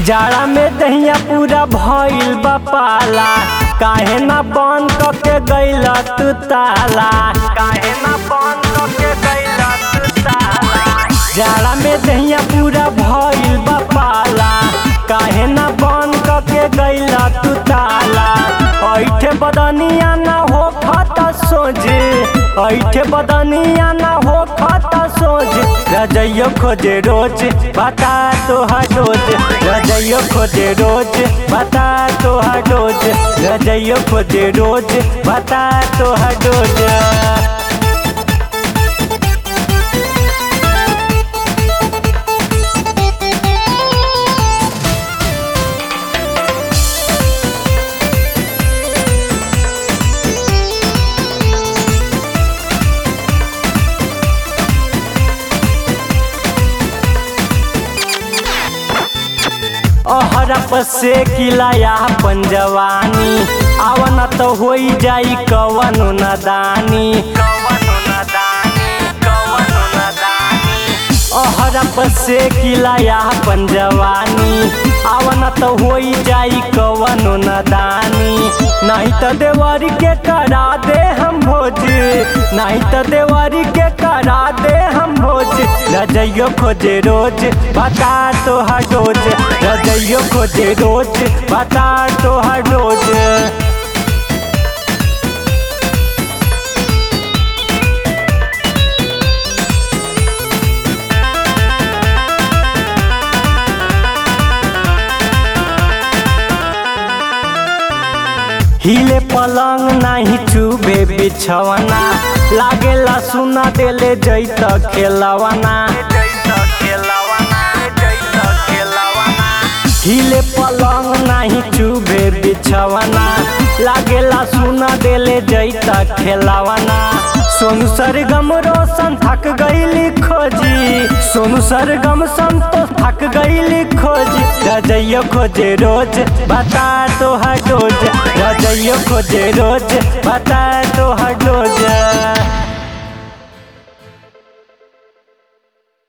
जाड़ा में दहिया पूरा भइल बा पाला काहे ना बंद करके गइल तू ताला काहे ना बंद करके गइल तू ताला जाड़ा में दहिया पूरा भइल बा पाला काहे ना बंद करके गइल तू ताला ऐठे बदनिया ना हो खाता सोझे ऐठे बदनिया ना हो खाता सोझे रजइयो खोजे रोज बता तो रोज रजइयो खोजे रोज बता तो रोज रजइयो खोजे रोज बता तो रोज अहरप से किलाया अपन जवानी आवन तो होई जाई कवनो नदानी अहरप से किलाया अपन जवानी आवन तो होई जाई कवनो नदानी नहीं तो देवारी के करा दे हम भोज नहीं तो देवारी के करा दे हम भोज रजइयो खोजे रोज बता तो हर रोज रजइयो खोजे रोज बता तो हर रोज हिले पलंग नाही चुबे बिछवना लागेला सुना देले जैत खेलवना हिले पलंग नाही चुबे बिछवना लागेला सुना देले जैत खेलवना सोनू सरगम रोशन थक गईली खोजी सोनू सरगम संतोष थक गईली खोजी रजइयो खोजे रोज बता तो हर रोज रजइयो खोजे रोज बता तो हर रोज